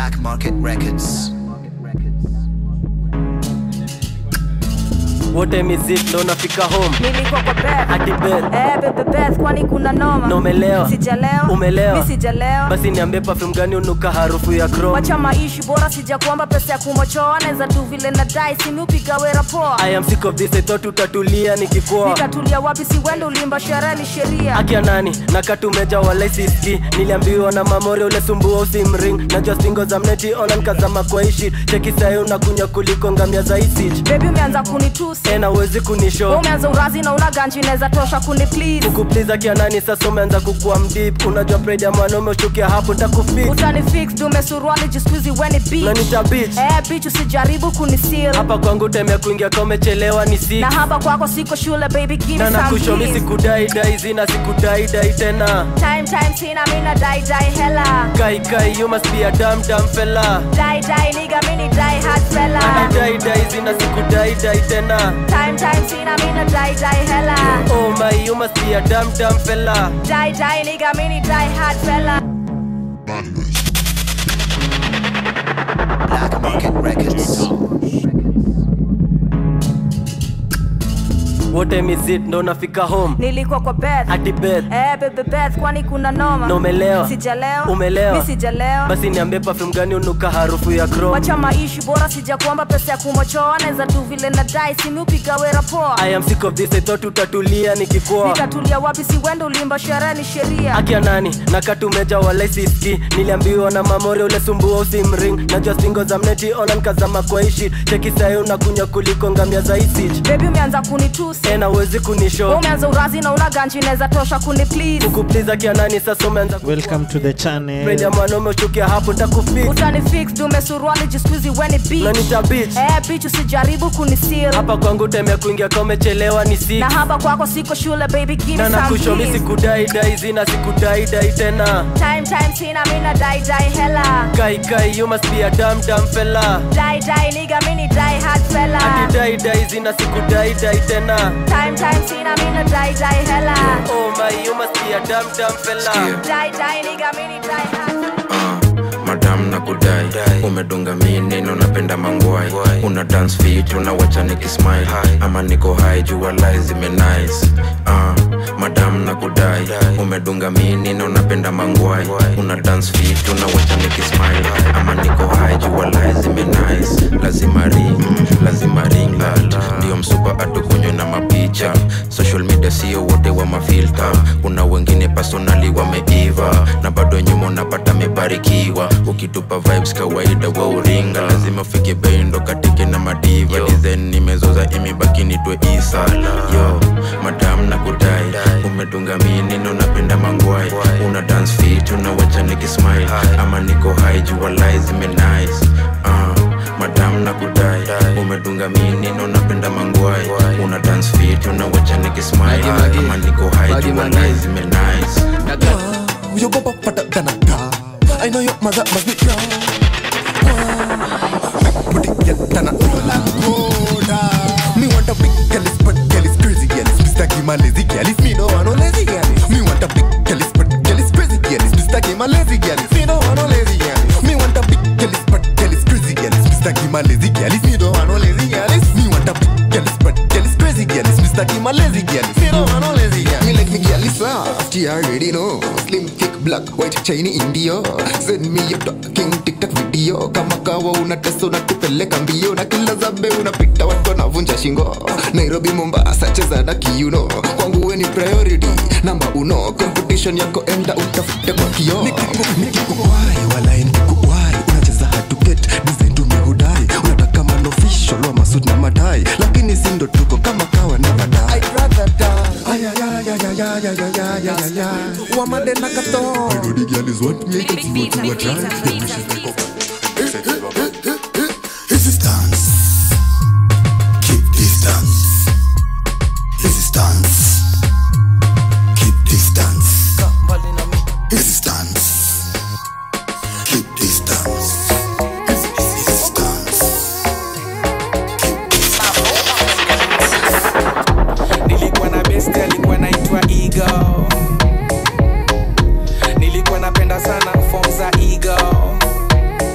Black Market Records. wote mizik ndo nafika home nilikuwa kwa bed hadi bed eh bebe beth kwani kuna noma na umelewa sijalewa Umelewa. mi sijalewa basi niambie perfume gani unuka harufu ya chrome wacha maishi bora sijakuomba pesa ya kumochoa naweza tu vile na dai simiupiga wera poa I am sick of this I thought utatulia nikikuoa nikatulia wapi si wende ulimba sherehe ni sheria akia nani nakatumeja walai siski niliambiwa na mamore ule sumbua usimring najua stingo za mneti ona nkazama kwa ishi cheki sahi unakunya kuliko ngamia za isich bebi umeanza kunitusi ena uwezi Wewe kunisho umeanza urazi na una ganji inaweza tosha kuni please kukupliza kia nani sasa umeanza kukua mdip unajua pride ya mwanaume ushukia hapo ntakufix utani fix dume suruali jiskuizi weni na beach nita bitch eh bitch usijaribu kunisil hapa kwangu temea kuingia ka umechelewa ni six na hapa kwako siko shule baby give na me some nakushomi peace. sikudaidai zina sikudaidai tena time time sina mina dai dai hella kai kai you must be a damn damn fella dai dai nigga mini dai hard fella daidai zina sikudaidai tena time time sina mina dai dai hella oh my you must be a damn damn fella dai dai nigga mini dai hard fella Black Market Records. wote mizit ndo nafika home nilikuwa kwa bed hadi bed eh bebe beth kwani kuna noma na umelewa sijalewa Umelewa. mi sijalewa basi niambie perfume gani unuka harufu ya chrome wacha maishi bora sijakuomba pesa ya kumochoa naweza tu vile na dai simiupiga wera poa I am sick of this I thought utatulia nikikuoa nikatulia wapi si wende ulimba sherehe ni sheria akia nani nakatumeja walai siski niliambiwa na mamore ule sumbua usimring najua stingo za mneti ona nkazama kwa ishi cheki sahi unakunya kuliko ngamia za isich bebi umeanza kunitusi ena uwezi Wewe kunisho umeanza urazi na una ganji inaweza tosha kuni please kukupliza kia nani sasa umeanza welcome to the Pride channel ya mwanaume ushukia hapo ntakufix utani fix dume suruali jiskuizi weni na beach nita bitch eh bitch usijaribu kunisil hapa kwangu temea kuingia ka umechelewa ni six na hapa kwako siko shule baby give na me some nakushomi peace. sikudaidai zina sikudaidai tena time time sina mina dai dai hella kai kai you must be a damn damn fella dai dai nigga mini dai hard fella daidai zina sikudaidai tena time time sina mina dai dai hella oh my you must be a damn damn fella dai dai nigga mini dai hard Uh, madam na kudai umedunga mini na unapenda mangwai una dance fit unawacha nikismile ama niko hai jua lai zimenice uh, madam na kudai umedunga mini na unapenda mangwai una dance fit unawacha nikismile ama niko hai jua lai zimenice lazima ring lazima ring light ndio msupa atukunywe na mapicha social media sio wote wa mafilta kuna wengine personali wameiva na bado nyuma unapata mebarikiwa ukitupa vibes kawaida wa uringa lazima ufike bei ndo katike na madiva design nimezoza imebaki nitwe isa yo madam na kudai umedunga mini na unapenda mangwai una dance fit unawacha nikismile ama niko hai jua lai zimenice uh, madam na kudai umedunga mini na unapenda mangwai una dance fit unawacha nikismile ama niko hai jua lai zimenice Wow, you go up for the car. I know your mother must be proud. Wow, put it get done. Me want a big girl, but girl is crazy girl. Is Mr. Kim a lazy girl? Is me no one no lazy girl? Me want a big girl, but girl is crazy girl. Is Mr. Kim a lazy girl? Is me no one no lazy girl? Me want a big girl, but girl is crazy girl. Is Mr. Kim a lazy girl? Is me no one no lazy girl? Is me want a big girl, but girl is crazy girl. Is Mr. Kim a lazy girl? Is me no one no lazy girl? Me like me girl is soft, you already know. Slim, thick, black, white, shiny, India. Send me your talking TikTok video. Kama kawa unatesa unatupeleka mbio na kila zabe unapita watu wanavunja shingo. Nairobi, Mombasa, cheza na kiuno. Kwangu we ni priority, namba uno. Competition yako enda utafute kwa kio. Nikikuwai, walai nikikuwai. Unacheza hard to get, design tumehudai. Unataka man official wa masud na madai. Lakini si ndo tuko kama kawa never die. I'd rather die. Ay, ay, ay, ay, ay, ay, ay, ay, ay, ay, ay, ay. Wamade na kato. I know the girl is want me, can see what you are trying. The wishes make up. Resistance. Keep distance. Resistance. Keep distance. Resistance. Keep distance. Resistance. nilikuwa na besti alikuwa naitwa ego nilikuwa napenda sana fom za ego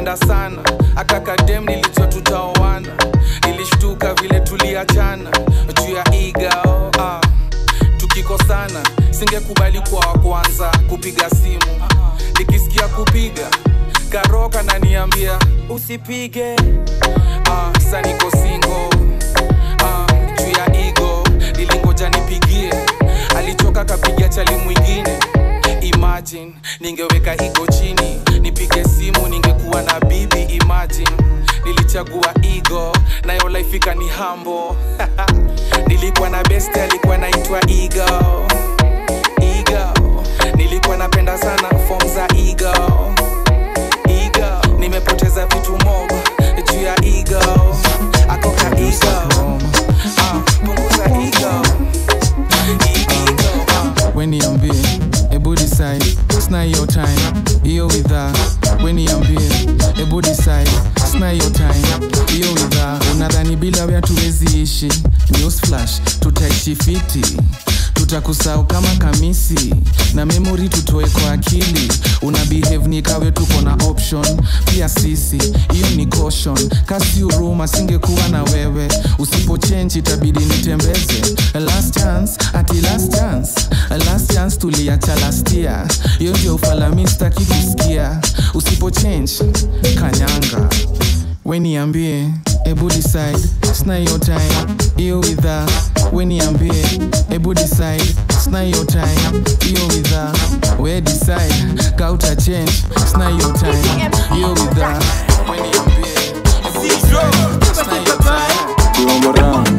nilimpenda sana akakadem nilijua tutaoana nilishtuka vile tuliachana juu ya igao ah. tukikosana singekubali kwa wa kwanza kupiga simu nikisikia kupiga karoka naniambia usipige ah, sa niko singo ah, juu ya igo nilingoja nipigie alichoka kapiga chali mwingine imagine ningeweka igo chini nipige simu ningekuwa na bibi imagine nilichagua igo nayo laifika ni hambo nilikuwa na best alikuwa naitwa igo igo nilikuwa napenda sana fom za igo igo nimepoteza vitu mob juu ya igo akoka igo Ah, punguza igo weniambie ebu decide sna hiyo time hiyo widha weniambie ebu decide sna hiyo time hiyo widha unadhani bila wea tuwezi ishi news flash tutaishi fiti tutakusahau kama kamisi na memori tutoe kwa akili una behave ni kawe tuko na option pia sisi hiyo ni caution kasi huruma singekuwa na wewe usipochenji itabidi nitembeze last chance ati last chance last chance tuliacha last year hiyo ndio ufalami staki kusikia usipochange kanyanga weniambie ebu decide sna hiyo time hiyo widha weniambie ebu decide sna hiyo time hiyo widha we decide kauta change sna hiyo time hiyo widha weniambie ebu decide sna hiyo time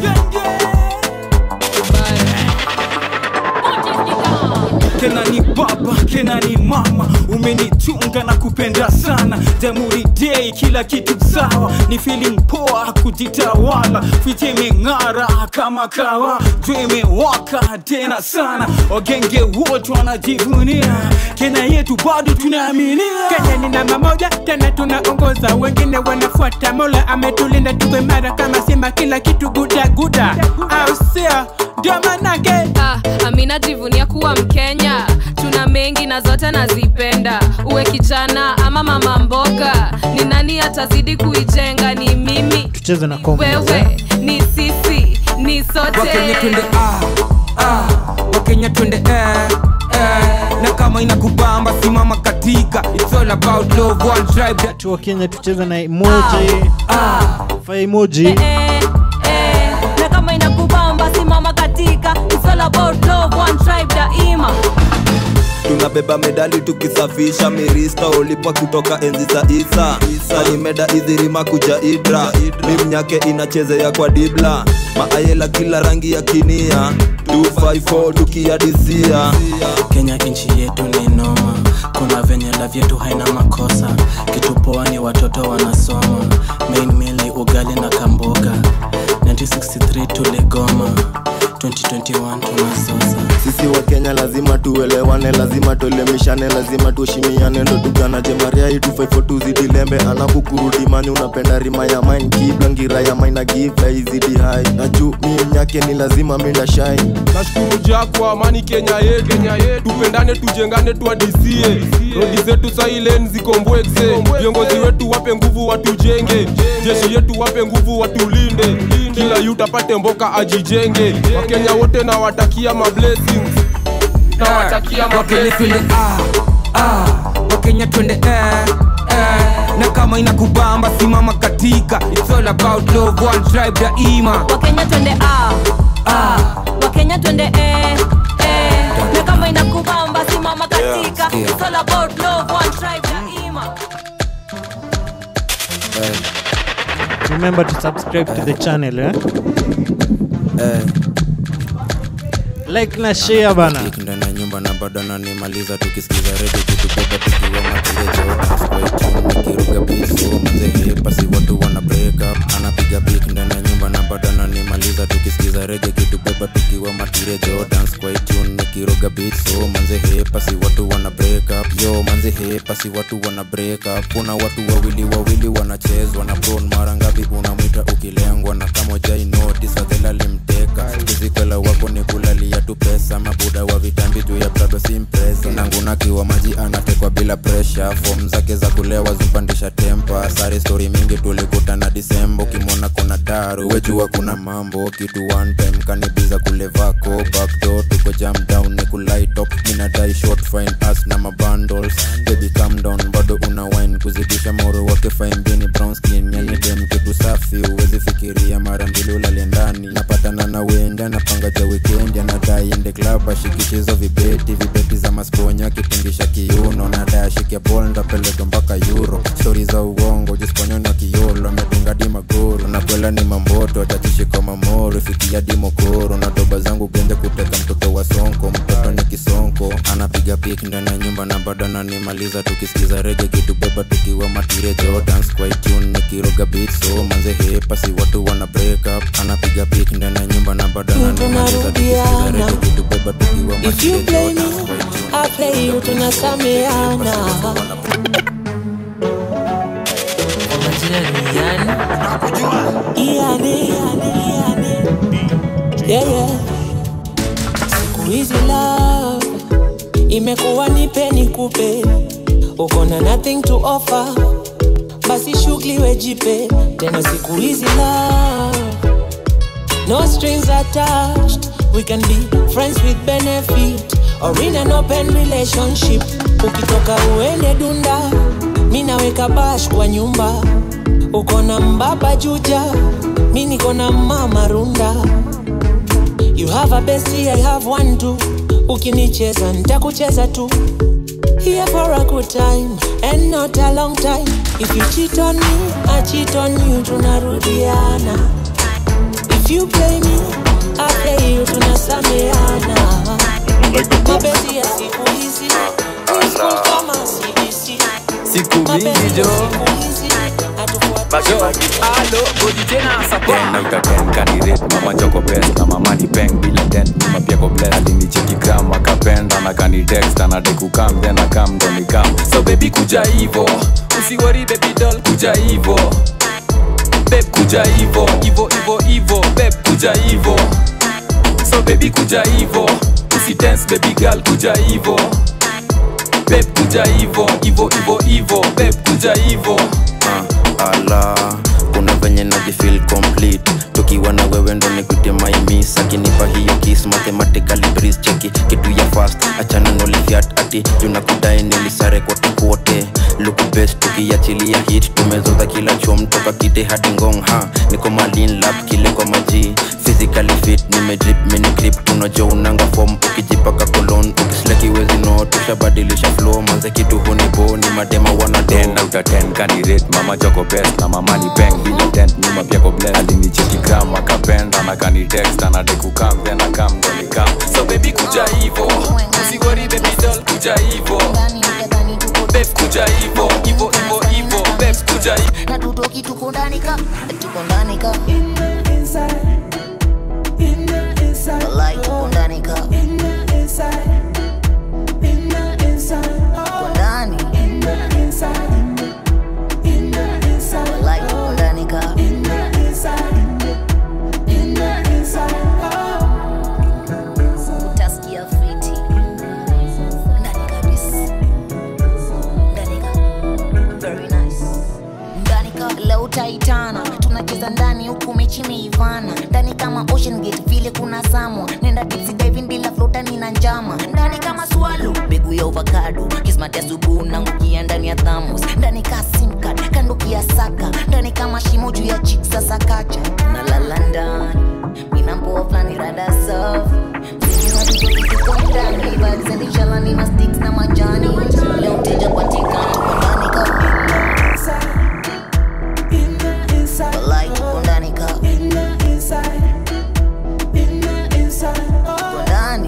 kena ni baba kena ni mama umenichunga na kupenda sana jamhuri dei kila kitu sawa ni feeling poa kujitawala fiti imeng'ara kama kawa juu imewaka tena sana wagenge wote wanajivunia kena yetu bado tunaaminia Kenya ni namba moja tena tunaongoza, wengine wanafuata. Mola ametulinda tuwe mara kama simba, kila kitu guda guda, au sio? Ndio manake ah, amina jivunia kuwa mkenya tuna mengi na zote nazipenda uwe kijana ama mama mboga ni nani atazidi kuijenga ni mimi tucheze na combo, wewe ni sisi ni sote wakenya twende ah, ah, wakenya twende eh, eh, na kama inakubamba simama katika it's all about love one tribe that tu wa kenya tucheze na emoji fa emoji eh, na kama inakubamba simama katika It's all about love, one tribe daima tunabeba medali tukisafisha mirista ulipa kutoka enzi za isa sani meda idhirima kuja idra mimnyake inachezea kwa dibla maayela kila rangi ya kinia 254 tukiadisia kenya nchi yetu ni noma kuna venye la vyetu haina makosa kitu poa ni watoto wanasoma main mili ugali na kamboga 1963 tuligoma 2021 tunasosa sisi wa kenya lazima tuelewane lazima tuelemishane lazima tuheshimiane ndo tuganaje maria hii 254 zidi lembe anakukurudi mani unapenda rima ya mine kiblangira ya mine na give izidi hai na juu mi mnyake ni lazima minda shine nashukuru jakwa amani kenya yetu kenya yetu tupendane tujengane tuadisie rodi zetu sailen zikombwekse viongozi wetu wape nguvu watujenge jeshi yetu wape nguvu watulinde kila yut apate mboka ajijenge wakenya wote nawatakia mablessings nawatakia wakenya twende mablessings ah, ah, wakenya twende eh, eh, na kama inakubamba simama katika it's all about love one tribe daima wakenya twende ah, ah, wakenya twende eh, eh, na kama inakubamba simama katika It's all about love, one tribe daima remember to subscribe to the channel eh? like na share bana ndani ya nyumba na bado nanimaliza tukisikiza redio tukibeba tukiwa makirejokiruga biso manzehe pasi watu wana break up anapiga bik ndani ya nyumba na bado nanimaliza tukisikiza rege kitubeba tukiwa matirejo dance kwa tune nikiroga beat so manzehe pasi watu wana break up yo manze hepa si watu wana break up kuna watu wawili wawili wanachezwa na bron mara ngapi unamwita ukilengwa na kama jai notice adhela limteka kizikwela wako ni kulalia tu pesa mabuda wa vitambi juu ya brado simpresa nangunakiwa maji anatekwa bila presha fom zake za kulewa zumpandisha tempa sare stori mingi tulikutana disembo kimwona kuna daru wejua kuna mambo kitu one time kanibiza kule vako backdoor tuko jam down ni kulaitop minadai short fine as na mabundles baby calm down bado una wine kuzidisha moro wake fine bini brown skin yani dem kitu safi uwezi fikiria mara mbili ulale ndani napatana na wenda napanga ja weekend anadai ende club ashikishizo vibeti vibeti za masponya kitingisha kiuno nadai ashike bol ndapeleka mpaka euro stori za uongo jisponyo na kiolo amedunga di magoro nakwela ni mamboto atachishika mamoro fikia di mokoro na doba zangu gende kuteka mtoto wa sonko mtoto ni kisonko anapiga pik ndani ya nyumba na bado ananimaliza tukisikiza rege kitubeba tukiwa matirejo dance kwa tune nikiroga beat so manze hepa si watu wana break up anapiga pik ndani ya nyumba na bado ananimaliza tukisikiza rege kitubeba tukiwa If you play matirejo me, I play you tunasameana. Iane, iane, iane. Yeah, yeah. Siku hizi love imekuwa nipe nikupe, uko na nothing to offer, basi shughuli wejipe tena. Siku hizi love no strings attached, we can be friends with benefit or in an open relationship. Ukitoka uende dunda, mi naweka bash kwa nyumba, uko na mbaba juja, mi niko na mama runda. You have a bestie, I have one too. Ukinicheza nitakucheza tu. Here for a good time and not a long time. If you cheat on me, I cheat on you, tunarudiana. If you play me, I play you, tunasameana. Mapenzi ya siku hizi, ni school kama CBC. siku mingi jo tena utatenkanirate mama choko best na mama ni peng bila dent nyuma pia ko bless alinicheki gram akapenda na kani text anadai kukam then akam ndo nikam so baby kuja hivo usiwori baby doll kuja hivo beb kuja hivo hivo hivo hivo beb kuja hivo so baby kuja hivo usidance baby girl kuja hivo beb kuja hivo hivo hivo hivo beb kuja hivo uh, ala kuna venye najifil complete tukiwa na wewe ndo nikute maimis akinipa hiyo kis mathematically breeze cheki kitu ya fast achana nolifiat ati junakudai nilisare kote kote look best tukiachilia hit tumezoza kila chom toka kite hadi ngong ha niko malin lap kile kwa maji physically fit nimedrip mini grip tunajo unanga form ukijipaka kolon ukisleki wezi no tushabadilisha flow manze kitu hunibo ni madema wana tena utatenkanirate mama choko best na mama ni peng bila dent nyuma pia ko bless alinicheki gram akapenda na kani text anadai kukam then akam ndo nikam so baby kuja hivo usiwori baby doll kuja hivo beb kuja hivo hivo hivo hivo beb kuja hivo na tutoki tuko ndani ka tuko ndani ka Walai, tuko ndani ka tuko ndani Walai, tuko ndani ka utasikia fiti ndani kabisa ndani ka very nice ndani ka leo utaitana tunacheza ndani huku mechi imeivana ndani kama ocean gate vile kuna samwa nenda dipsy diving bila flotani na njama ndani kama swalo mbegu ya avocado kismati asubuhi nangukia ndani ya thamos ndani ka simcard kando kia saka ndani kama shimo juu ya chik sasa kacha nalala ndani minampoa flani rada safi ndani valizendishalani na sticks na majani leo mteja patikana tuko ndani ka Walai, tuko ndani ka tuko ndani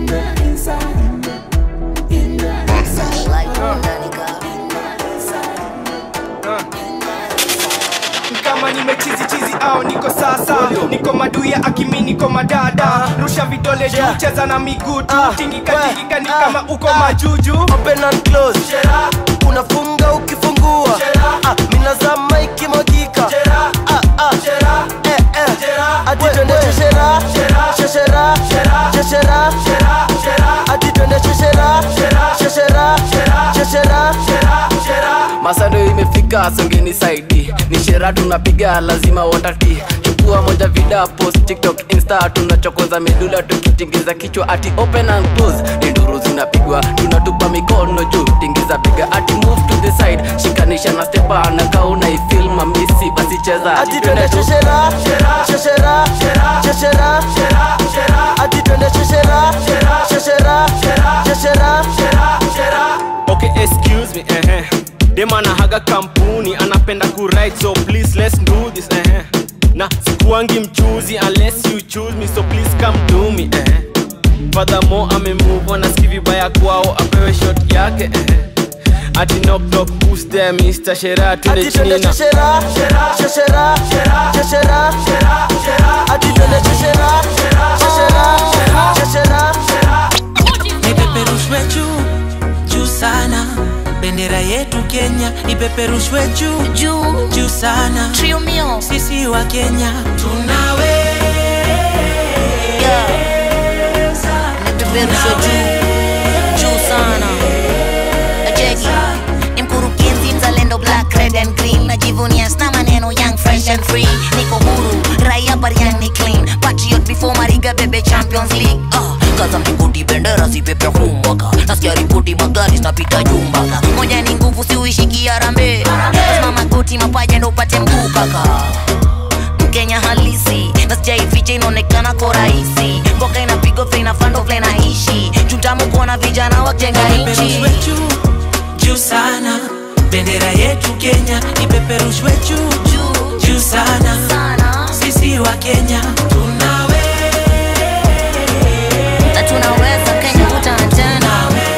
Walai, tuko ndani ka kama nimechizi chizi au niko sasa niko maduya akimi niko madada rusha vidole juu cheza na miguu tu tingika tingika ni kama uko majuju open and close unafunga ukifungua ah, minazama ikimwagika ah, ah. Eh, eh. ati twende sheshera sheshera sheshera ati twende sheshera sheshera sheshera masando imefika songeni saidi ni shera tunapiga lazima watati chukua moja vida post tiktok insta tunachokoza medula tukitingiza kichwa ati open and close ni nduru zinapigwa tunatupa mikono juu tingiza piga ati move to the side shikanisha na stepa na kauna ifil mamisi basi cheza ati twende sheshera sheshera sheshera ati twende sheshera sheshera sheshera okay excuse me eh eh dem anahaga kampuni anapenda kuride so please let's do this eh eh na sikuangi mchuzi unless you choose me so please come to me eh eh furthermore amemove on aski vibaya kwao apewe shot yake eh eh ati knock knock who's there Mr. Shera tunde ati twende chini na sheshera sheshera sheshera ati twende sheshera sheshera sheshera ipeperushwe juu juu sana bendera yetu kenya ipeperushwe juu juu juu sana Triumio. sisi wa kenya tunawe Nipeperushwe juu juu sana Cheki ni mkurugenzi mzalendo black red and green najivunia sna maneno young fresh and free niko huru raia bariani clean patriot before mariga bebe champions league uh, kaza mlingoti bendera zipepe humbaka nasikia ripoti magari zinapita jumbaka moja ni nguvu siuishiki arambe lazima magoti mapaja ndo upate mguu kaka mkenya halisi nasijaificha inaonekana ko rahisi mboka inapigwa vile inafando vile naishi chutamu kuona vijana wajenga nchi ipeperushwe juu juu sana bendera yetu kenya ipeperushwe juu juu juu sana sisi wa kenya tunawe na tunaweza kenya kutana tena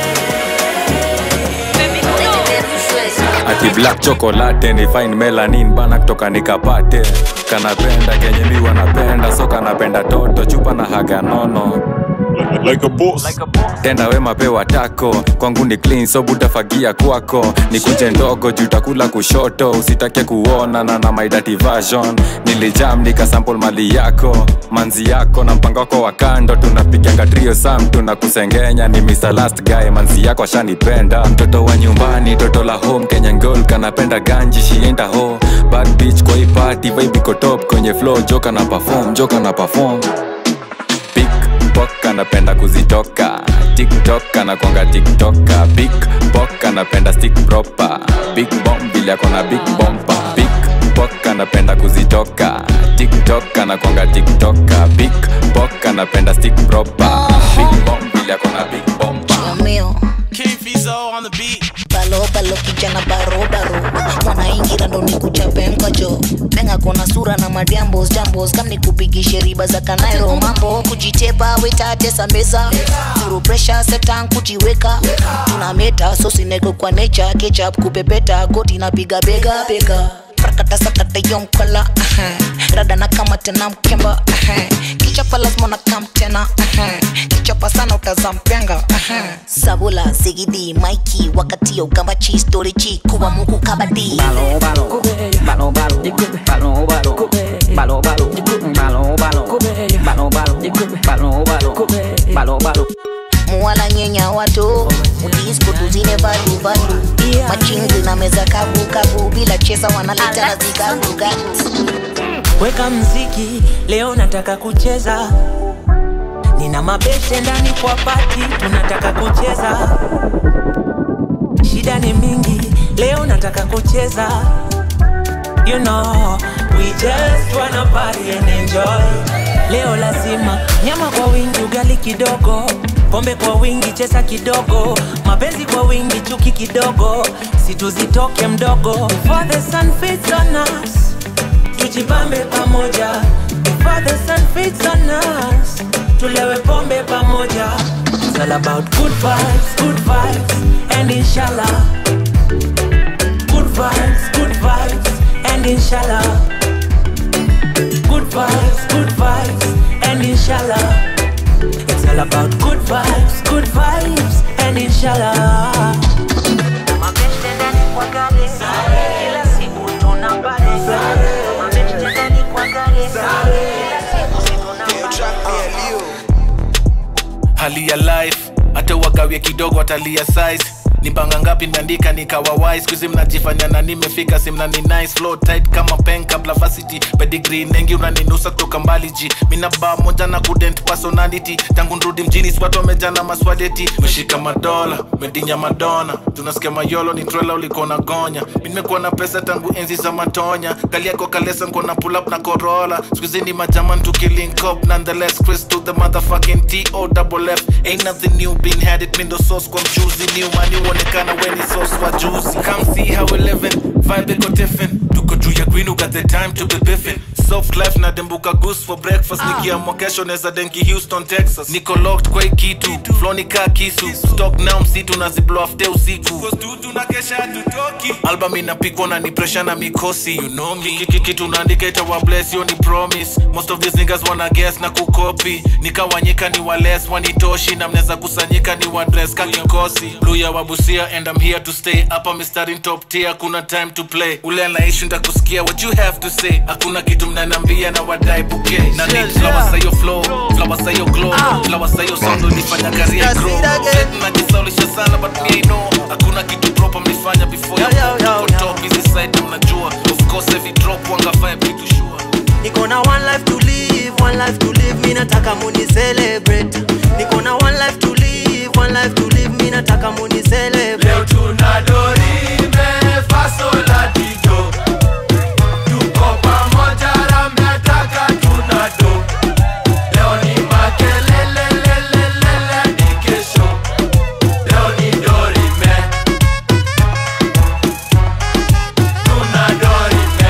ati black chocolate ni fine melanin bana kutoka nikapate kanapenda kenye mi wanapenda so kanapenda toto chupa na haga nono like a boss. tenda wema pewa tako kwangu ni clean so butafagia kwako ni kunje ndogo jutakula kushoto usitake kuona na na my dirty version nilijam nikasample mali yako manzi yako na mpango wako wa kando tunapiganga trio sam tunakusengenya ni Mr. last guy manzi yako ashanipenda mtoto wa nyumbani toto la home kenya ngol kanapenda ganji shienda ho bad bitch kwa hii party vibe iko top kwenye flow joka na perform joka na perform pickpock anapenda kuzitoka tiktok anakwanga tiktoka big pok anapenda stick proper big bomb vile akona big bompa pickpock anapenda kuzitoka tiktok anakwanga tiktoka big pok anapenda stick proper big bomb vile akona big bompa Triumio. King Fizo on the beat. balo balo kijana barobaro mwanaingira ndo nikuchape mkajo penga kona sura na madiambos jambos kam nikupigishe riba za kanairo mambo kujitepa wetatesa meza zuru presha setan kujiweka tuna meta sosineko kwa necha kechap kupepeta goti napiga bega bega prakata sakata yomkola rada na kama tena mkemba kichapa lazima na kam tena kichapa sana utazampenga sabula sigidi maiki wakati ya ugambachi storichi kuwa muku kabadi Balo balo, balo balo, balo balo, balo balo, balo balo, balo balo, balo balo, balo balo. muwala nyenya wato udisko tuzine valu valu machinzi na meza kavu kavu bila chesa wanaleta na zikagugagu weka mziki leo nataka kucheza nina mabeshe ndani kwa pati tunataka kucheza shida ni mingi leo nataka kucheza you know we just wanna party and enjoy leo lazima nyama kwa wingi ugali kidogo pombe kwa wingi chesa kidogo mapenzi kwa wingi chuki kidogo situzitoke mdogo for the sun fits on us tujibambe pamoja Before the sun fits on us tulewe pombe pamoja It's all about good vibes, good vibes and inshallah Good vibes, good vibes and inshallah hali ya life hata wagawie kidogo atalia size ni banga ngapi nimeandika nikawa wise skuizi mnajifanya na nimefika simnani nice flow tight kama pen kabla varsity pedigree nengi unaninusa kutoka mbali ji mina ba moja na kudent personality tangu nrudi mjini swatu wameja na maswadeti meshika madola medinya madona tunasikia mayolo ni trela ulikuwa na gonya mi nimekuwa na pesa tangu enzi za matonya kali yako kalesa nko na pull up na corolla skuizi ni majaman tukilink up nonetheless chris to the motherfucking to double f ain't nothing new been had it mindo sauce kwa mchuzi new mani uonekana weni sauce wa juicy come see how we living vibe iko different tuko juu ya green got the time to be biffin soft life na dembuka goose for breakfast nikiamwa kesho neza denki houston texas niko locked kwa hii kitu flow ni kaa kisu stock now msitu na ziblo afte usiku album inapikwa na ni pressure na mikosi you know me Kiki- kitu naandika itawa bless yo ni promise most of these niggas wanna guess na kukopi nikawanyika ni wales wanitoshi na mnaweza kusanyika ni wadress ka kikosi luya wabusia and I'm here to stay hapa mistari top tier kuna time to play ule anaishi ndakusikia what you have to say hakuna kitu mnanambia na wadai bouquet na need flowers za yo flow flowers za yo glow flowers za yo sound ulifanya career grow najisaulisha sana but me I know hakuna kitu proper mlifanya before you go Tuko top hizi side mnajua of course every drop wanga vibe kitu sure niko na one life to live one life to live mi nataka muni celebrate niko na one life to live one life to live mi nataka muni celebrate leo tuna dorime fasola dido tuko pamoja rametaka tuna do leo ni makelelelelelele ni kesho leo ni dorime tuna dorime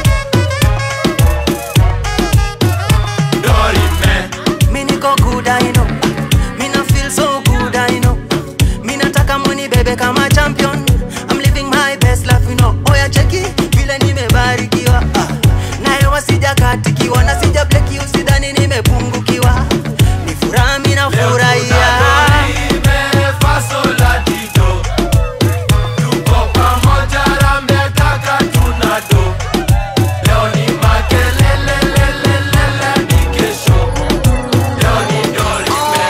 dorime mi niko good I know mi na feel so good I know mi nataka muni bebe kama champion I'm living my best life you know oya cheki vile nimebarikiwa ah. nayo wasijakatikiwa na sija bleki usidhani nimepungukiwa ni furaha mi nafurahia Leo ni makelelelelelele ni kesho Leo ni dorime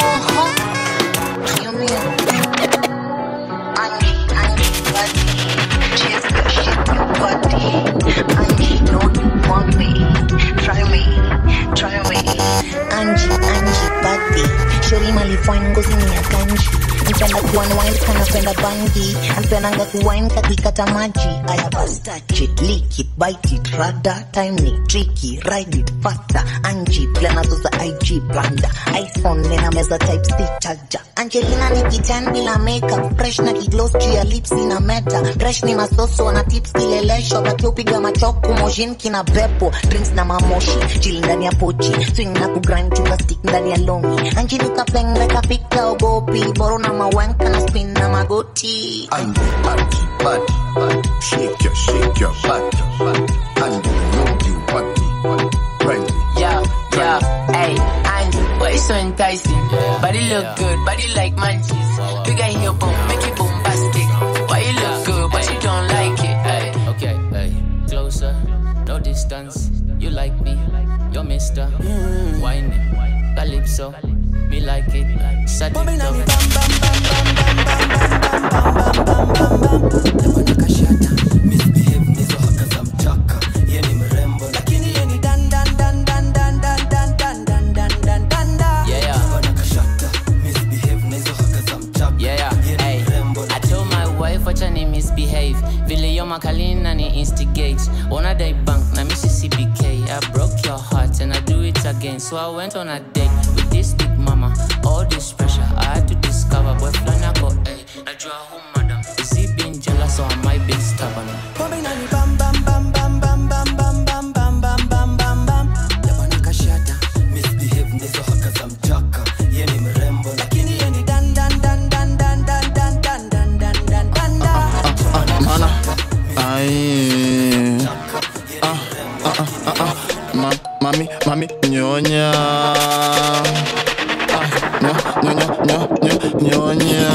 Angie, Angie, body. Shori malifine ngozi ni ya ganji. Mpenda kuunwind kana penda bangi. Mpendanga kuwine kakikata maji. Aya basi touch it, lick it, bite it, rada. Time ni tricky, ride it faster. Angie, plana za IG blanda. iPhone nina meza type C charger. Angelina ni kitan bila makeup. Fresh na kigloss juu ya lips ina meta. Fresh ni masoso na tips kilelesho. Baki upiga machoku mojin kina bepo. Drinks na mamoshi. Chill ndani ya pochi. Swing na kugrind chunga stick ndani ya longi. Angie nikapenge kapika ogopi. Boro na mawanka na spin na magoti. Angie, Angie, body, body. Shake your, shake your body, body. Angie, know you want me. Right. Yeah, yeah, hey, Angie, why you so enticing? Body look good, body like munchies. Big eye heel boom, make it bombastic. Why you look good, but you don't like it? Hey, okay, hey, closer, no distance. You like me, you're Mister. Mm. Whiny, calypso, me like it. Sadiko. Yeah, yeah, hey. I told my wife wacha ni misbehave vile yo makalina ni instigate wanna day bank na mississippi k i broke your heart and i do it again so i went on a date with this big mama all this pressure i had to discover boy flana go hey najua who madam is he being jealous or am i being stubborn Pombe inani bam bam bam bam bam bam bam bam bam bam bam bam bam Yabana kashata misbehave ndizo haka za mchaka ye ni mrembo lakini ye ni dan dan dan dan dan dan dan dan dan dan dan dan dan Ana Ai Ah ah ah ah ah Ma, Mami, mami, nyonya Ah, nyo, nyo, nyo, nyo, nyo, nyonya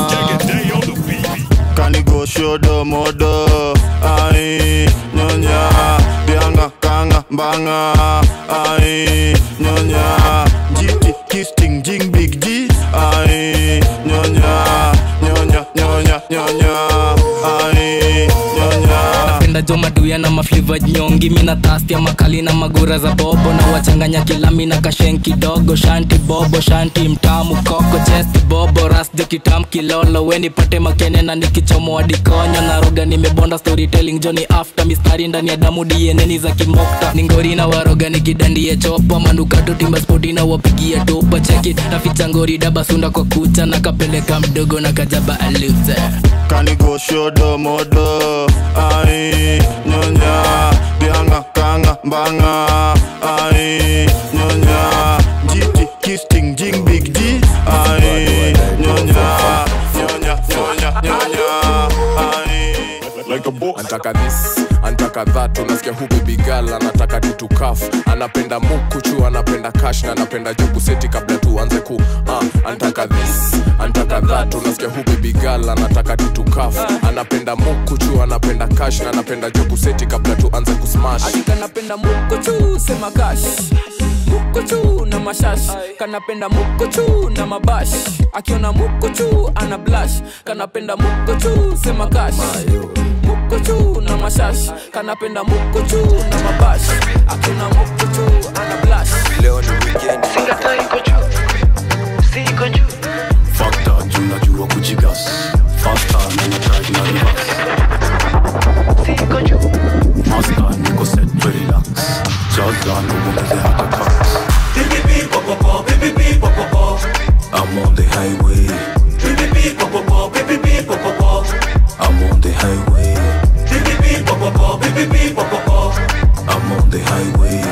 Kanigo shodo modo Ai, nyonya Bianga, kanga, banga Ai, nyonya Jiti, kisting, jing, big G kila jomaduya na mafliva nyongi mina tastia makali na magura za bobo na wachanganya kilami na kashen kidogo shanti bobo shanti mtamu koko chesti bobo rasjo kitam kilolo we nipate makene na nikichomoa dikonyo na roga nimebonda storytelling joni after mistari ndani ya damu dieneni za kimokta ningori na waroga nikidandie chopa manukato timba spoti na wapigia topa cheki naficha ngori dabasunda kwa kucha na kapeleka mdogo na kajaba aluze Kanigo shodo modo Ai nyonya Bianga kanga banga Ai nyonya Jiti kisting jing big G Ai nyonya Nyonya nyonya nyonya like a boss. antaka this antaka that unasikia hu bibigal anataka tutukaf anapenda mukuchu anapenda kash na anapenda jubu seti kabla tuanze ku uh, antaka this antaka that unasikia hu bibigal anataka tutukaf anapenda mukuchu anapenda kash na anapenda jubu seti kabla tuanze kusmash kanapenda mukuchu sema kash mukuchu na mashash kanapenda mukuchu na mabash akiona mukuchu ana blash kanapenda mukuchu sema kash mukuchu na mashash kanapenda mukuchu na mabash akiona mukuchu ana blash leo ni weekend singata iko juu siko juu fakta tunajua kujigas fasta nanatrai na rivas siko juu masta niko set relax jaza nuongeze hata tax I'm on the highway I'm on the highway I'm on the highway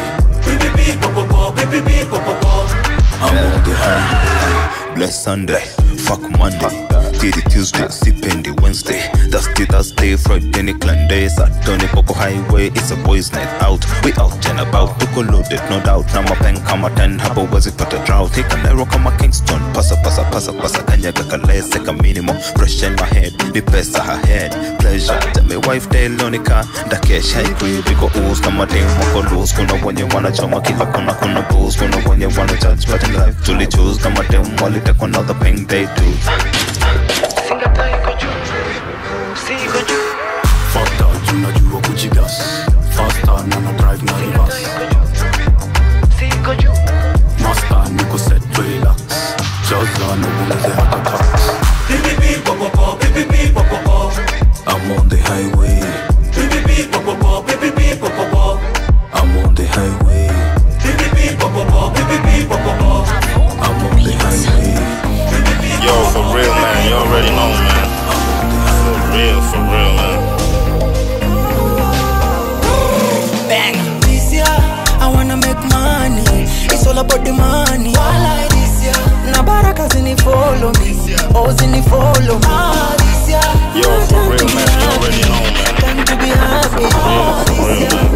I'm on the highway Bless Sunday, fuck Monday. Tiri Tuesday, sipendi Wednesday. Thursday, Thursday, Friday, ni clan day. Saturday, Poco Highway, it's a boys night out. We out and about, tuko loaded, no doubt. Na mapen kama 10, hapo wezi pata drought. Hika Nairo kama Kingston, pasa pasa pasa pasa kanyaga kalese ka minimum. Fresh in my head, ni pesa her head. Pleasure, tell me wife day lonika. Ndakesha ikwi, biko ooze kama dem wako loose. Kuna wenye wanachoma kila kona kuna booze. Kuna wenye wana judge, but in life tuli choose. Kama dem walitekwa na the pain they do. singata iko juu siko juu fakta tunajua kujigas fasta nanadrive na rivas siko juu masta niko set relax jaza nuongeze hata tax I'm on the highway I'm on the highway I'm on the highway Yo, for real, man. You already know, man. For real, for real, man. Bang. This year, I wanna make money. It's all about the money. Why this year? Na baraka zini follow me. Oh, zini follow me. Ah, this year. Yo, for real, man. You already know, man. Time to be happy. Oh, For real, man.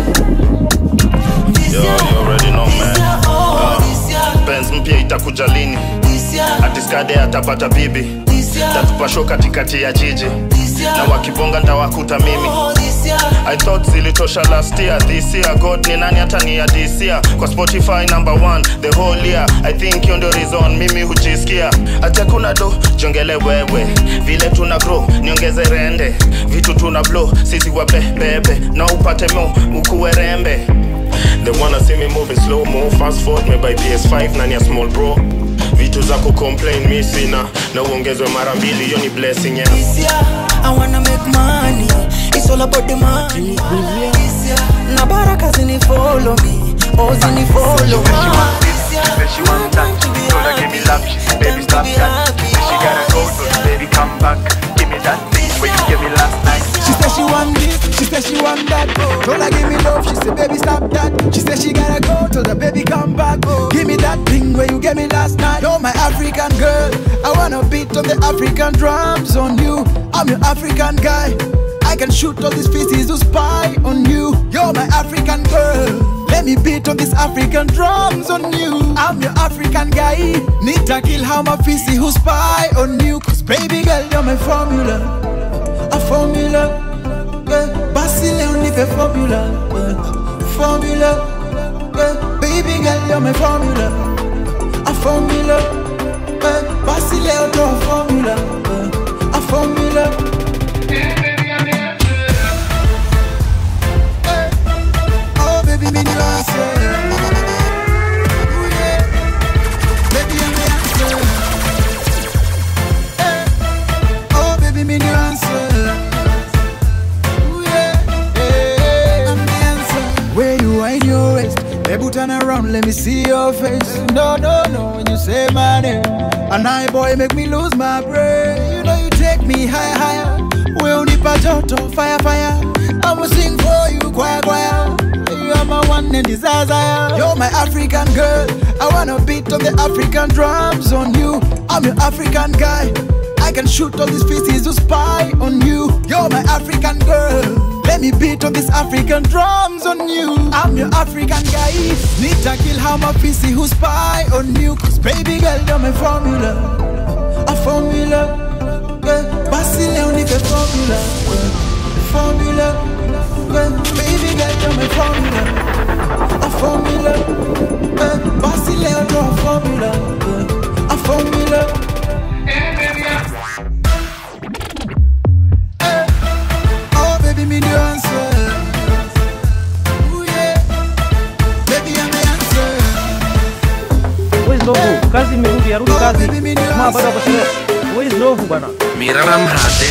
Yo, you already know, man. Uh, Benz mpya itakuja lini? Atiskade atapata bibi tatupa show katikati ya jiji na wakibonga ndawakuta mimi I thought zilitosha last year this year god ni nani hata ni ya this year kwa spotify number one the whole year i think hiyo ndio reason mimi hujisikia hata kuna do jongele wewe vile tuna grow niongeze rende vitu tuna blow sisi wabebebe na upate mo ukuwe rembe They wanna see me moving slow mo fast forward me by PS5 nani ya small bro vitu za kucomplain mi sina na uongezwe mara mbili hiyo ni blessing yeah. This year, I wanna make money. It's all about the money. This year, na baraka zini follow me. Oh, zini follow me. This year, She want that, told her give me love, she said baby stop that She gotta go, so baby come back Give me that thing where you gave me last night She said she want this, she said she want that. Told her give me love, she said baby stop that. She said she gotta go, told her baby come back. Give me that thing where you gave me last night. You're my African girl, I wanna beat on the African drums on you. I'm your African guy. I can shoot all these feces who spy on you. You're my African girl. Let me beat on these African drums on you. I'm your African guy. Need to kill how my feces who spy on you. Cause baby girl, you're my formula. A formula. Yeah. Basi leo nipe formula. Yeah. Formula. Yeah. Baby girl, you're my formula. A formula. Yeah. Basi leo to a formula. Yeah. A formula. Baby, turn around, let me see your face. No, no, no, when you say my name. And I, boy, make me lose my brain. You know you take me higher, higher. We only joto, fire, fire. I'ma sing for you, choir, choir. You are my one and desire. You're my African girl. I wanna beat on the African drums on you. I'm your African guy. I can shoot all these feces to spy on you. You're my African girl. Let me beat on these African drums on you. I'm your African guy. Need to kill how my feces who spy on you. Cause baby girl, you're my formula. A formula. Yeah. Basi leo nipe formula. Yeah. Formula. Yeah. Baby girl, you're my formula. A formula. Yeah. Basi leo ndo a formula. Yeah. A formula. Oh baby, me the answer. Ooh, yeah. Baby, I'm the answer. Where's Novu? Kazi imerudi, arudi kazi. Jamaa bado hapo shule. Where's Novu bana? Mira la mrate.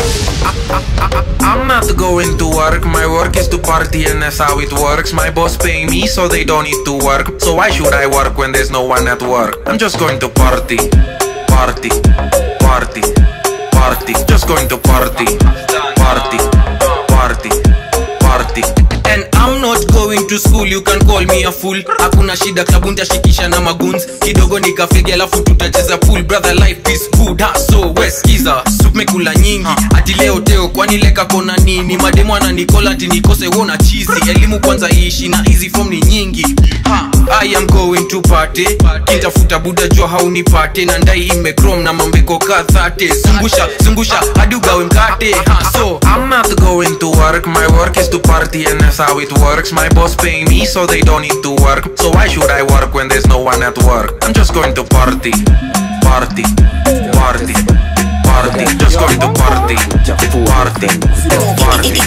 I'm not going to work, my work is to party and that's how it works. My boss pay me so they don't need to work. So why should I work when there's no one at work? I'm just going to party, party, party, party. Just going to party, party, party, party. And I'm not going to school, you can call me a fool hakuna shida klabu ntashikisha na maguns kidogo nikafegi alafu tutacheza pool brother life is good ha so weskiza supmekula nyingi ati leo teo kwani leka kona nini mademo ananikola ati nikose wona chizi elimu kwanza ishi na hizi form ni nyingi ha, I am going to party kintafuta buda jua haunipate na ndai imekrom na mambeko kadhate zungusha zungusha hadi ugawe mkate ha, so I'm not going to work, my work is to party and that's how it works. My boss pay me so they don't need to work. So why should I work when there's no one at work? I'm just going to party, party, party, party. Just going to party, party, party.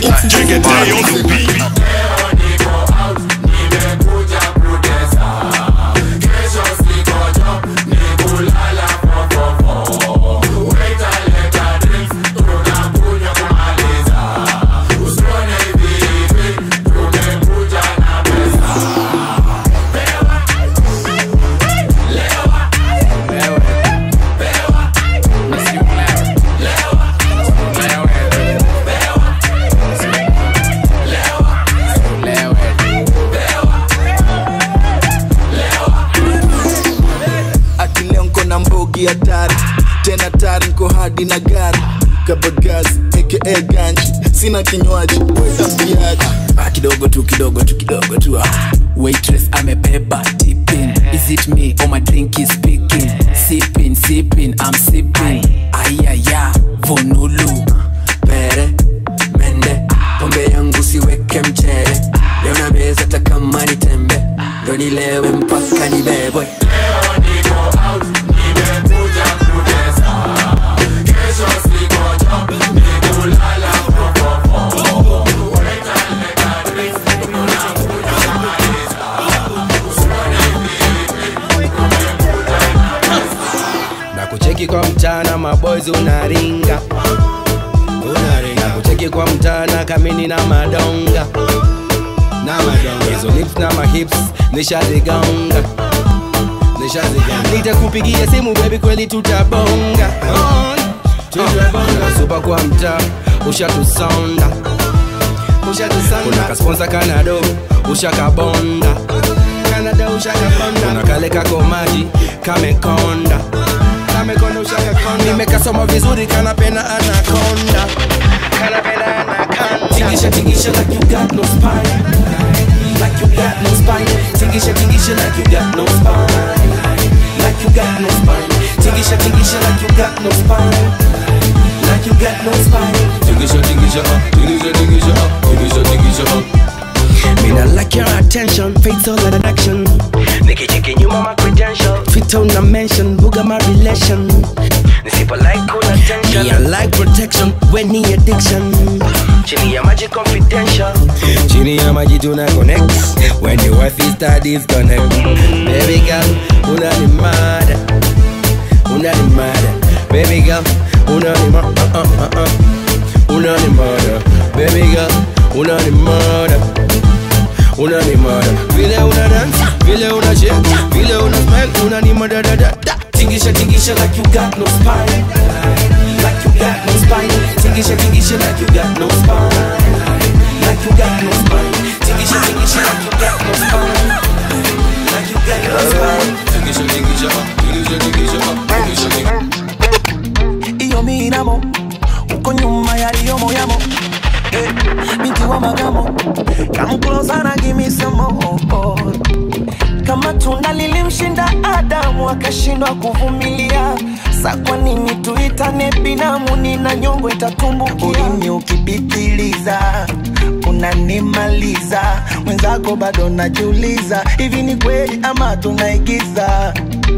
ati leo nko na mbogi hatari tena tari nko hadi na gari kabagazi aka ganji sina kinywaji wetambiaji Ah, kidogo tu kidogo tu kidogo tu ah. waitress amebeba tipping is it me or my drink is speaking sipping sipping i'm sipping ayaya vonulu pere mende pombe yangu siweke mchere leo na meza takama ni tembe ndo nilewe mpaka nibebwe na kucheki kwa mchana maboys unaringa unaringa kucheki kwa mchana kamini na madonga na madonga hizo lips na mahips nishazigonga nishazigonga nitakupigia simu baby kweli tutabonga tutabonga supa kwa mtaa ushatusonda ushatusonda kuna kasponsa kanado ushakabonda kanada ushakabonda kuna kale kako maji kamekonda kamekonda ushakakonda nimekasoma vizuri kanapenda anakonda kanapenda anakonda Tingisha, tingisha like you got no spine. Like you got no spine. Tingisha, tingisha like you got no spine. Like you got no spine. Tingisha, tingisha like you got no spine. Like you got no spine. tingisha tingisha uh, tingisha tingisha uh, tingisha tingisha uh. Me not like your attention, fatal attraction. Nikicheki nyuma my credential, fit on a mention, buga my relation. Nisipo like cool attention, me I like protection, when ni addiction. Chini ya maji confidential. chini ya maji tuna connect when the wife is start disconnect baby girl unanimada unanimada baby girl unanimada uh, uh, uh, uh. unanimada baby girl unanimada unanimada vile una dance vile una shake vile una smile unanimada da da da Tingisha, tingisha like you got no spine. Like you got no spine. Tingisha, tingisha like you got no spine. Like you got no spine. Tingisha, tingisha like you got no spine. Like you got no spine. Tingisha, tingisha, tingisha, tingisha, tingisha. iyo miramo uko nyuma yaliyo moyamo Eh, binti wa magamo come closer and give me some more kama tunda lilimshinda adamu akashindwa kuvumilia sa kwa nini tuitane binamu nina nyongo itatumbukia ulimi ukipitiliza unanimaliza mwenzako bado najiuliza hivi ni kweli ama tunaigiza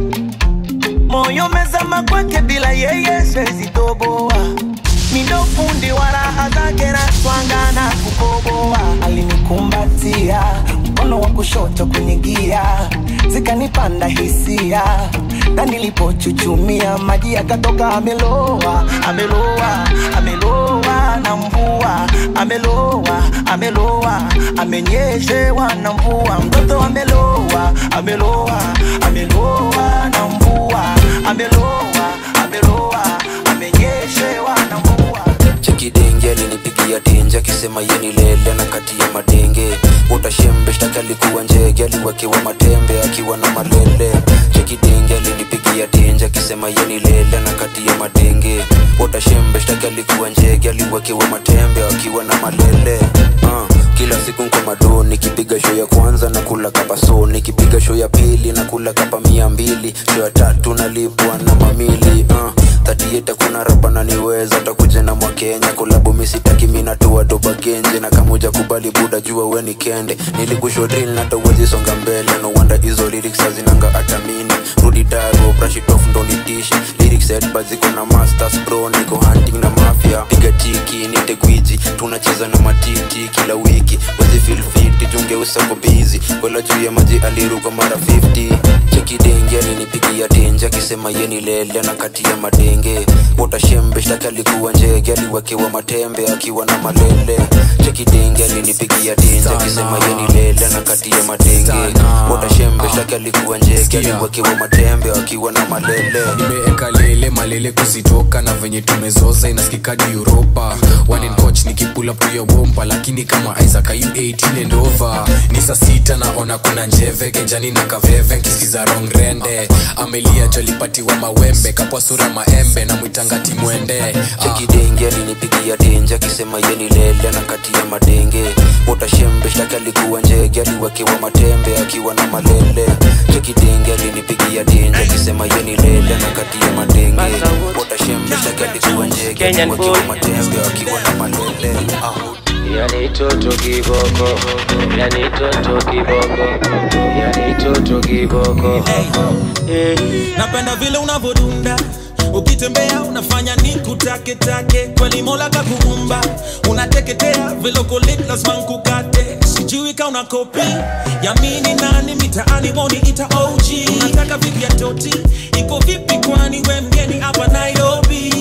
moyo mezama kwake bila yeye siwezi toboa mindo fundi wa raha zake na twanga na kukoboa alinikumbatia mkono wa kushoto kwenye gia zikanipanda hisia na nilipochuchumia maji yakatoka ameloa ameloa ameloa na mvua ameloa ameloa amenyeshewa na mvua mtoto ameloa ameloa ameloa na mvua ameloa ameloa amenyeshewa na mvua chekidenge alinipigia tenje akisema yeni lele na kati ya madenge utashembe shtaki alikuwa njege aliwekewa matembe akiwa na malele chekidenge alinipigia tenje akisema yeni lele na kati ya madenge utashembe shtaki alikuwa njege aliwekewa matembe akiwa na malele uh kila siku nko mado nikipiga show ya kwanza na kula kapa so nikipiga show ya pili na kula kapa mia mbili show ya tatu nalipwa na mamili uh, tatieta kuna rapa naniweza takuja na mwakenya kolabu misitaki minatua doba genje na kamuja kubali buda jua we ni kende nilikusho drill na tawezi songa mbele no wonder hizo lyrics hazinanga hata mini rudi daro brush it off ndo nitishi lyrics headbuzz ziko na masters bro niko hunting na mafia piga tiki nite gwiji tunacheza na matiti kila wiki wezi feel fit junge usako busy wala juu ya maji aliruka mara 50 cheki denge alinipigia tenje akisema yeni lele na kati ya madenge utashembe shtaki alikuwa njege aliwekewa matembe akiwa na malele cheki denge alinipigia tenje akisema yeni lele na kati ya madenge utashembe shtaki alikuwa njege aliwekewa matembe akiwa na malele nimeeka lele malele kuzitoka na venye tumezoza inasikikadi uropa wanen coach nikipula puya wompa lakini kama isaac ayu 18 and over ni saa sita naona kuna njeve kenjani na kaveve nkisiza rong rende amelia jolipatiwa mawembe kapwa sura maembe na mwitangati mwende chekidenge alinipigia tenje akisema yeni lele na kati ya madenge utashembe shtaki alikuwa njege aliwekewa matembe akiwa na malele chekidenge alinipigia tenje akisema yeni lele na kati ya madenge utashembe shtaki alikuwa njege aliwekewa matembe akiwa na malele ah. Yani toto kiboko, yani toto kiboko, yani toto kiboko. hey. napenda vile unavodunda ukitembea unafanya ni kutaketake kweli mola kakuumba unateketea vilokolit lazima nkukate sijui ka una kopi yamini nani mitaani woni ita og unataka vipi ya toti iko vipi kwani we mgeni hapa nairobi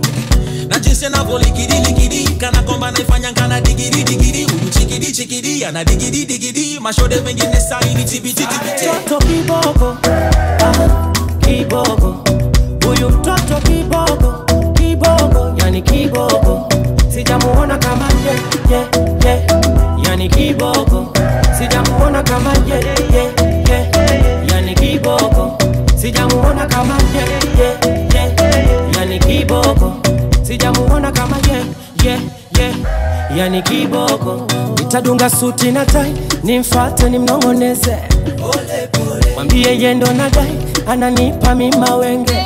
na jinsi anavyolikidiliki kana kwamba naifanya kana digiri digiri huyu chikidi chikidi ana digiri digiri mashode mengine saini tibititibiti mtoto kibogo ah, kibogo huyu mtoto kibogo kibogo yani kibogo sijamuona kama ye, ye, ye. yani kibogo sijamuona kama ye, ye, ye. yani kibogo sijamuona kama ye, ye, ye. yani kibogo sijamuona kama ye, ye, ye. yani kiboko nitadunga suti na tai nimfate nimnong'oneze mwambie yendo na dai ananipa mima wenge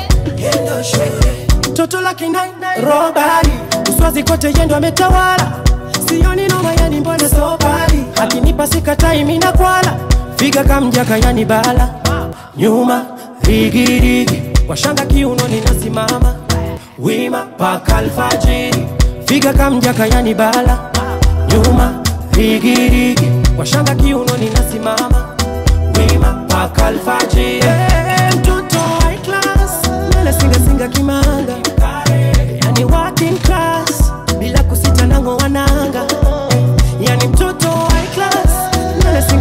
toto la kinai robari uswazi kote yendo ametawala sioni noma yani mbona sobari akinipa sikatai mina kwala figa kamjaka yani bala nyuma rigirigi kwa shanga kiuno ninasimama wima paka alfajiri figa kamjaka yani bala nyuma rigirigi kwa shanga kiuno ninasimama wima paka alfajiri hey, mtoto high class nele singa singa kimanga yani working class bila kusita nango wananga yani mtoto high class nele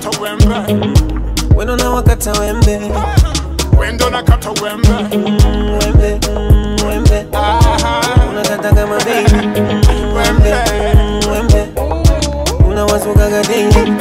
nakata wembe wendo na wakata wembe wendo nakata wembe wembe wembe unakata kama baby wembe wembe unawasukaga daily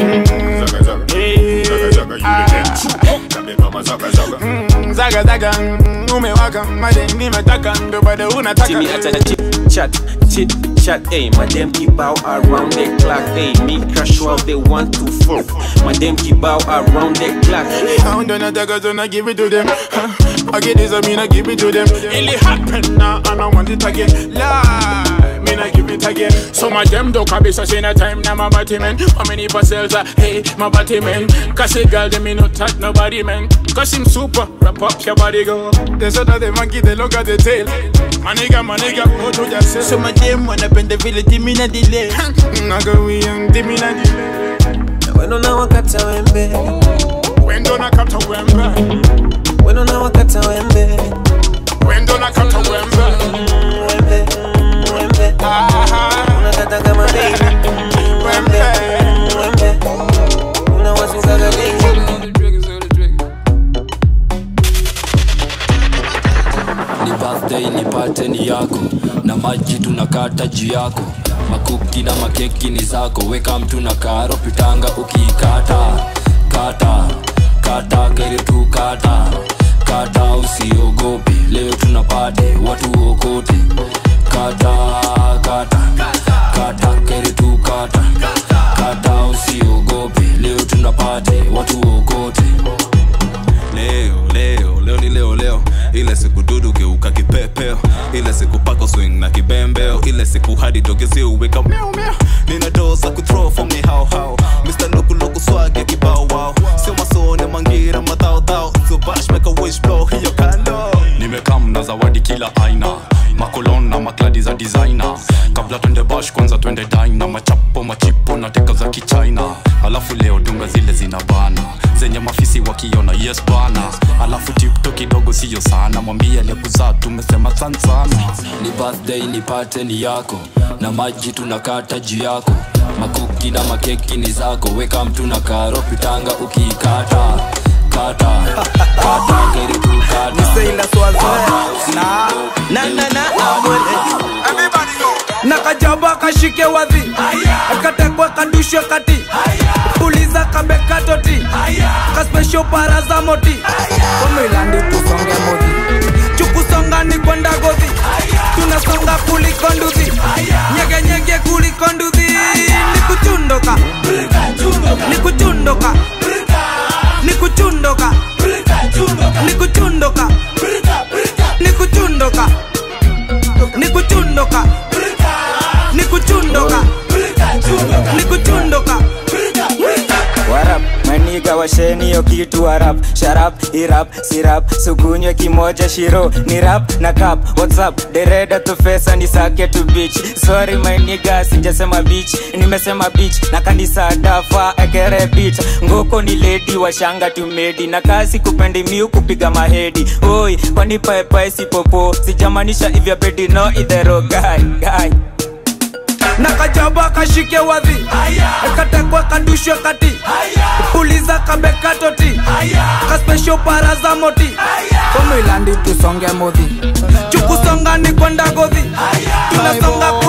Mm, zaga zaga mm, umewaka madem nimetaka ndo bado unataka See me at a chit chat, chit chat, ayy. My damn keep out around the clock, ayy. Me crush while they want to fuck. My damn keep out around the clock. Sound on a dagger, so I give it to them. Huh? I get this, I mean I give it to them. It happen now, and I want it again. Lie, mean I give it again. So my damn dog can be such in a time now, my body man. How many parcels are hey, my body man? Cause a girl, they me not touch nobody man. Cause him super, wrap up your body go. They said that the monkey, they look at the tail. My nigga, my nigga, go to yourself. So my damn wanna bend the village, give me na delay. Naga we young, give me na delay. Wendo na wakata wembe Wendo nakata wembe Wendo na wakata wembe Wendo nakata wembe Wembe Wembe Unakata kama baby Wembe Wembe Unawasukaga daily ni birthday nipate ni yako na maji tunakata juu yako makuki na makeki ni zako weka mtu na karo pitanga ukiikata kata kata kere tu kata kata usiogope leo tunapate watu okote kata kata kata kere tu kata kata usiogope leo tunapate watu okote leo leo leo ni leo leo ile siku dudu geuka kipepeo ile siku pako swing na kibembeo ile siku hadi dogezi uweka miau miau nina doo za kuthrow for me how how Mr. Loku Loku swag ya kibao wow sio masone mangira madhao dhao so bash make a wish blow hiyo kando nimekam na zawadi kila aina makolon na makladi za designer kabla twende bash kwanza twende dina machapo machipo na teka za kichina alafu leo dunga zile zina bana zenye mafisi wakiona yes bana alafu tipto kidogo siyo sana mwambie aliyekuzaa tumesema san sana ni birthday nipate ni yako na maji tunakata juu yako makuki na makeki ni zako weka mtu na karo pitanga ukiikata kata kata kere tu kata na na na amwele nakajaba kashike wadhi akatekwa kadushwe kati puliza kabekatoti kaspesho para za moti komilandi tusonge modhi chukusonga ni kwenda godhi tunasonga kuliko nduthi nyegenyege kuliko nduthi nikuchundoka nikuchundoka nikuchundoka nikuchundoka nikuchundoka nikuchundoka nikuchundoka nikuchundoka warap maniga washeni yo kitu warap sharap irap sirap sukunywe kimoja shiro ni rap na kap whatsapp dereda tufesa ni sake tu beach sorry maniga sijasema beach nimesema beach na kanisa dafa ekere beach ngoko ni lady washanga tumedi na kasi kupendi miu kupiga mahedi oi kwani paepae sipopo sijamanisha ivya bedi no idhero guy guy nakajaba kashike wadhi katekwa kadushwe kati puliza kabekatoti kaspesho para za moti komilandi tusonge modhi chukusonga ni kwenda godhi tunasonga